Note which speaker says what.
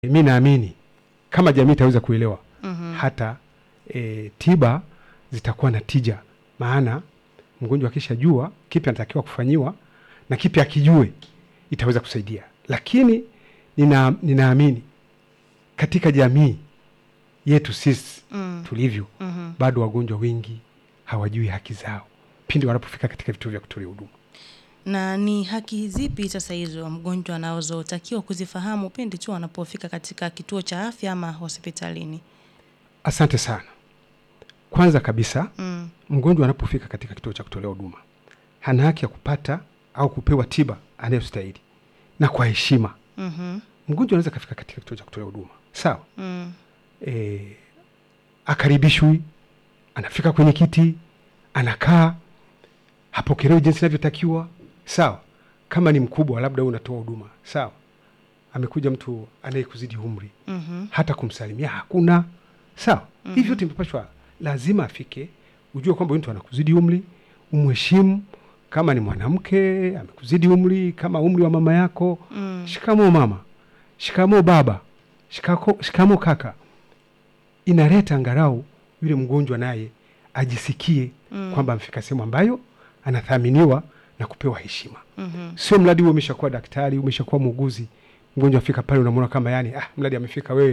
Speaker 1: mi naamini kama jamii itaweza kuelewa
Speaker 2: Mhm.
Speaker 1: hata e, tiba zitakuwa na tija, maana mgonjwa akishajua kipi anatakiwa kufanyiwa na kipi akijue itaweza kusaidia. Lakini nina, ninaamini katika jamii yetu sisi
Speaker 2: Mm.
Speaker 1: tulivyo,
Speaker 2: Mhm.
Speaker 1: bado wagonjwa wengi hawajui haki zao pindi wanapofika katika vituo vya kutolea huduma.
Speaker 2: Na ni haki zipi sasa hizo mgonjwa anazotakiwa kuzifahamu pindi tu anapofika katika kituo cha afya ama hospitalini?
Speaker 1: Asante sana. Kwanza kabisa
Speaker 2: Mm.
Speaker 1: mgonjwa anapofika katika kituo cha kutolea huduma hana haki ya kupata au kupewa tiba anayostahili na kwa heshima.
Speaker 2: Mhm.
Speaker 1: Mgonjwa anaweza kafika katika kituo cha kutolea huduma sawa,
Speaker 2: Mm.
Speaker 1: e, akaribishwi, anafika kwenye kiti, anakaa, hapokelewi jinsi inavyotakiwa sawa. Kama ni mkubwa, labda wewe unatoa huduma sawa, amekuja mtu anayekuzidi umri,
Speaker 2: Mhm.
Speaker 1: hata kumsalimia hakuna sawa. mm Hivyo tumepashwa, lazima afike, ujue kwamba huyu mtu anakuzidi umri, umheshimu. Kama ni mwanamke amekuzidi umri, kama umri wa mama yako,
Speaker 2: Mm.
Speaker 1: shikamoo mama, shikamoo baba, shikako, shikamoo kaka. Inaleta angalau yule mgonjwa naye ajisikie
Speaker 2: Mm.
Speaker 1: kwamba amefika sehemu ambayo anathaminiwa na kupewa heshima.
Speaker 2: Mhm.
Speaker 1: Sio mradi huo umeshakuwa daktari, umeshakuwa muuguzi, mgonjwa afika pale unamwona kama yani, ah, mradi amefika wewe